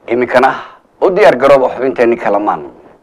iminkana u diyaar garooba xubinteenni kalamaan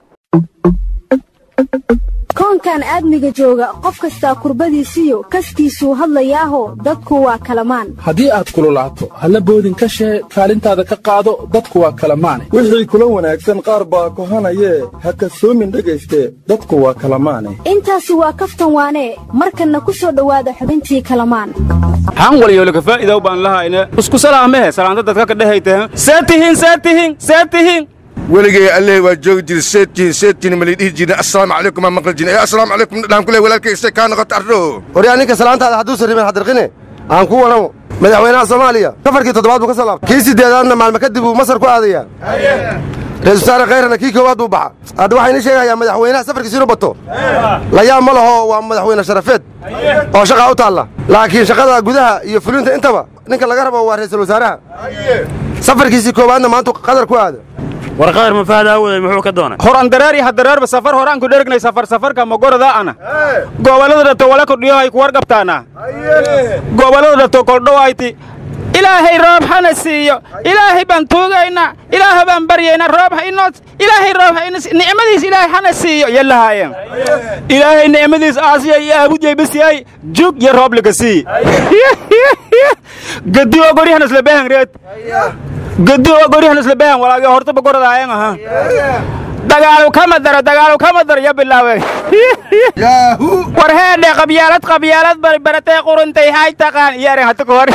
koonkan aadmiga jooga qof kastaa kurbadiisiyo kaskiisuu hadlayaaho dadku waa kalamaan haddii aad kululaato halla boodin ka shee kaalintaada ka qaado dadku waa kalamaane wixii kula wanaagsan qaar baa kohanayee ha kasoomin dhegayste dadku waa kalamaane intaasi waa kaftan waanee markanna ku soo dhowaada xubintii kalamaan xaan walyoolaka faa'iidaw baan lahayne isku salaamehe salaanta dadka ka dhehaytahe see tihin see tihin see tihin weligay alleh waa joogi jiri seedtiin seedtiin mali dhihi jirin assalaamu calaykum aa maqli jirin ee assalaamu calaykum dhaan kule walaalkay se kaa noqota arro waryaa ninka salaantaada hadduusan ribin hadirqine aan kuu waramo madaxweynaha soomaaliya safarkii toddobaad buu ka soo laabtay kii siddeedaadna maalmo kadib buu masar ku aadayaa ra-isul wasaare khayrana kii koowaad buu baxa hadda waxayna sheegayaa madaxweynaha safarkiisa inuu bato layaab ma laho waa madaxweyne sharafeed oo shaqaa u taalla laakiin shaqada gudaha iyo fulinta intaba ninka laga rabo waa ra'iisul wasaaraha safarkiisii koowaadna maantu qadar ku aada war qadar mafaada awooday muxuu ka doonay horan dareer iyo hadareerba safar horaan ku dhergnay safar safarka magorada ana gobollada dhato wala kordhiyo hay ku warqabtaana gobollada dhato koldhowayti ilaahay roob hana siiyo ilaahay baan tuugaynaa ilaahay baan baryaynaa roob ha inoo ilaahay roob ha inos nicmadiis ilaahay hana siiyo yallahaayeen ilaahay nicmadiis aasiya iyo aabudjay basiyay jug iyo roob laga sii gadi oo goryahan isla behan reed gadi oo goryahan isla behan walaagi hortaba goradaayan aha dagaalu kama daro dagaalu kama daro ya bilaawe war heedhe qabyaalad qabyaalad bari baratay quruntay hay taqaan iyaren hata kahor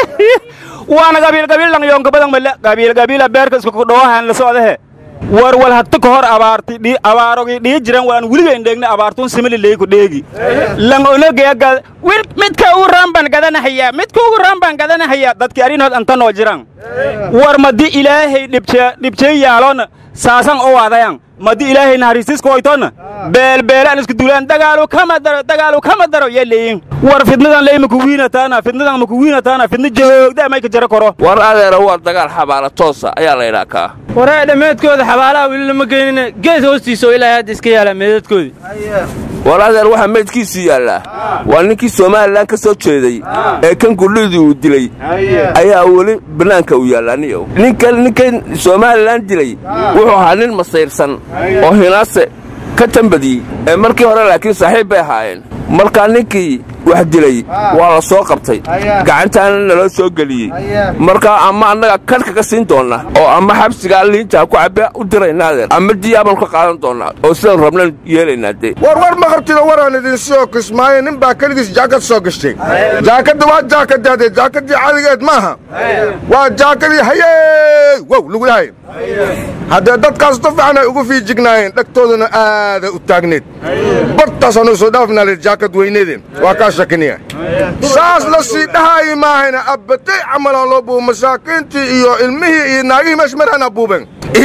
waana gabiil gabiil lang yoonka badan male gabiil gabiila beerka isku dhawahan la socdahe war wal hata kahor abaarti dhi abaarogi dhihi jiran walaan weliga indheegna abaartun simili leeku dheegi lang onogeega wil midka ugu raan baan gadanahaya midka ugu raan baan gadanahaya dadki arinood anta noo jiran war madi ilaahay dhibce dhibcey yaaloona saasan oo wadayan madi ilaahay naxariistiska hoytona beelbeelaan isku duulaan dagaalu kama daro dagaalu kama daro yaa leeyin war fidnadan le imaku wiinataana fidnadan maku wiinataana fidna joogda mayka jaro koro war adeera waa dagaal xabaala toosa ayaa laydhaa kaa waree dhammeedkooda xabaalaha weli lama geynine geed hoostiisa oo ilaahay hadda iska yaalaa meedadkoodii war adeer waxaa meydkiisii yaallaa waa ninkii somalilan ka soo jeeday ee kan gudhidii uu dilay ayaa weli bannaanka u yaallaa niyow ninkan ninkan somalilan dilay wuxuu ahaa nin masayrsan oo hinaase ka tambadiyey ee markii hore laakiin saaxiib bay ahaayeen markaa ninkii wax dilay waa la soo qabtay gacantaana naloo soo geliyey markaa ama annaga kan kaga siin doonna oo ama xabsigaa liintaa ku cabbe u diraynaa adeer ama diyaabanu ka qaadan doonnaa oo sidaan rabnan yeelaynaa dee war war ma qabtida waraan idin soo kismaayo nin baa keligiis jaakad soo gashtay jaakadda waa jaakadaade jaakaddii cadigeed maaha waa jaakadii hayey wow lagu yahay haddee dadkaas tu fiican ay ugu fiijignaayeen dhegtooduna aaday u taagneed bartaasaanu soo dhaafnaa jaakad weyneede waa kaa shakiniya saas la sii dhahaayi maahayna abbatay camalaan loo buubo masaakiintii iyo ilmihii iyo naagihii meesha marana buuben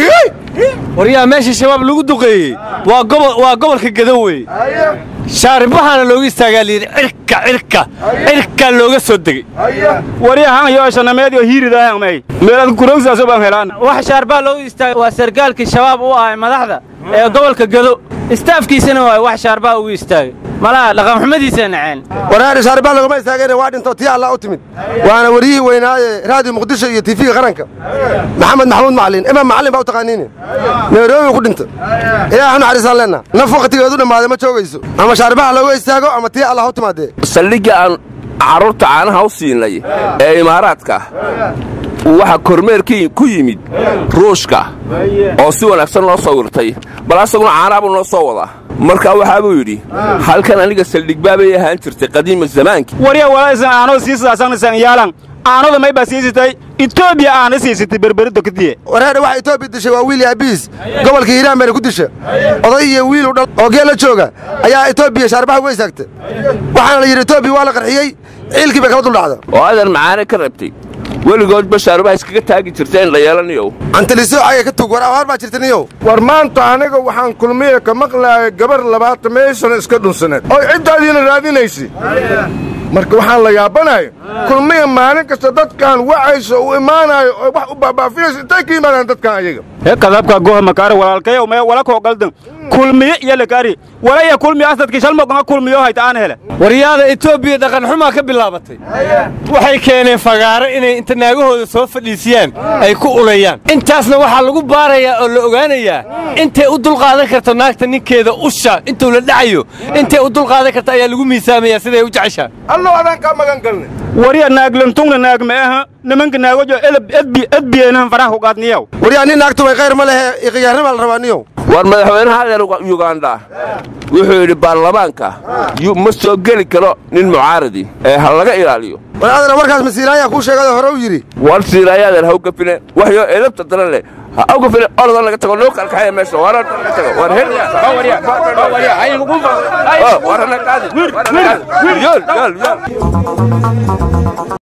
waryaa meesha shabaab lagu duqeeyey waa gobolka gadow wey shaaribahaana looga istaagaa layidhi cirka cirka cirkaa looga soo degey waryahan yooshanameed oo hiiridaahangmay meelaad kurogsaasoo baan helaan wax shaarbaa looga istaagay waa sargaalkii shabaab u ahay madaxda ee gobolka gado istaafkiisana waay wax shaarbaa ugu istaagay malaha dhaqanxumadiisa naceen waraari shaarbaa laguma istaageen waa dhinto tii allah u timid waana waryihii weynaaye raadiyo muqdisho iyo tiifiga qaranka maxamed maxamuud macalin imaam macallin baa u taqaaniine nairobi ku dhinta ilaaha naxariisaan leenna naf wakhtigeedu dhammaaday ma joogayso ama shaarbaha looga istaago ama tii allah u timaadee saldhigga aan carruurta caanaha u siinay ee imaaraadka waxaa kormeerkii ku yimid ruushka oo si wanaagsan loo sawirtay bal asaguna caanaha buu noo soo wadaa markaa waxaa buu yidhi halkan aniga saldhigbaabay ahaan jirtay qadiima zamaankii warya walaasan aanoo siisaasanaysan yaalan aanada may baa siisatay etoobiya aana siisatay berberidda kadiye wareedhe waxa etoobiya dishay waa wiil abiis gobolka hiiraan bayna ku disha oday iyo wiil u dhal oo geel la jooga ayaa etoobiya shaarbaha uga istaagta waxaana la yidhi etoobiya waa la qarxiyey ciilkii bay kala duldhacda oo adeer macaane ka rabtay weligoodba shaarubaha iskaga taagi jirta in la yeelanayow antalisoocaga ka tug war abaar baa jirta niyow war maanta aniga waxaan kulmiye ka maqlaayay gabar labaatan meeshan iska dhunsaneed oo ciddaadiina raadinaysa marka waxaan la yaabanayo kulmiya maalin kasta dadkan wacayso u imaanayo oo wax u baabaafinayso intay ka yimaadaan dadkan ayaga he kadabka goha makaare walaalkayow mee wala koo galdan kulmiye iyo lakari walaya kulmiyo asadki shalmogonga kulmiyo hayta aan hele waryaada etoobiya dhaqanxumaa ka bilaabatay waxay keeneen fagaaro inay inta naagahooda soo fadhiisiyaan ay ku ulayaan intaasna waxaa lagu baarayaa oo la ogaanayaa intay u dulqaadan karto naagta ninkeeda usha intuu la dhacayo intay u dulqaadan karta ayaa lagu miisaamayaa siday u jeceshaa allow adaan kaa magan galnay wariya naaglantungna naag ma aha nimanka naagojo edbiyeenahan faraha kugaadniyow waryaa nin naagtumay khayr ma lehe iqiyaarnibaa la rabaa niyow war madaxweynaha adeer yuganda wuxuu yidhi baarlamaanka ma soo geli karo nin mucaaradi ee ha laga ilaaliyo war adana markaas masiilaayaa kuu sheegado hore u yidhi war siiraayo adeer ha u gafine waxyo edabta daran leh ha u gafine orodan laga tago loo kalkaxaya meesha waran laga tago war hel war hana qaadi yool yool yool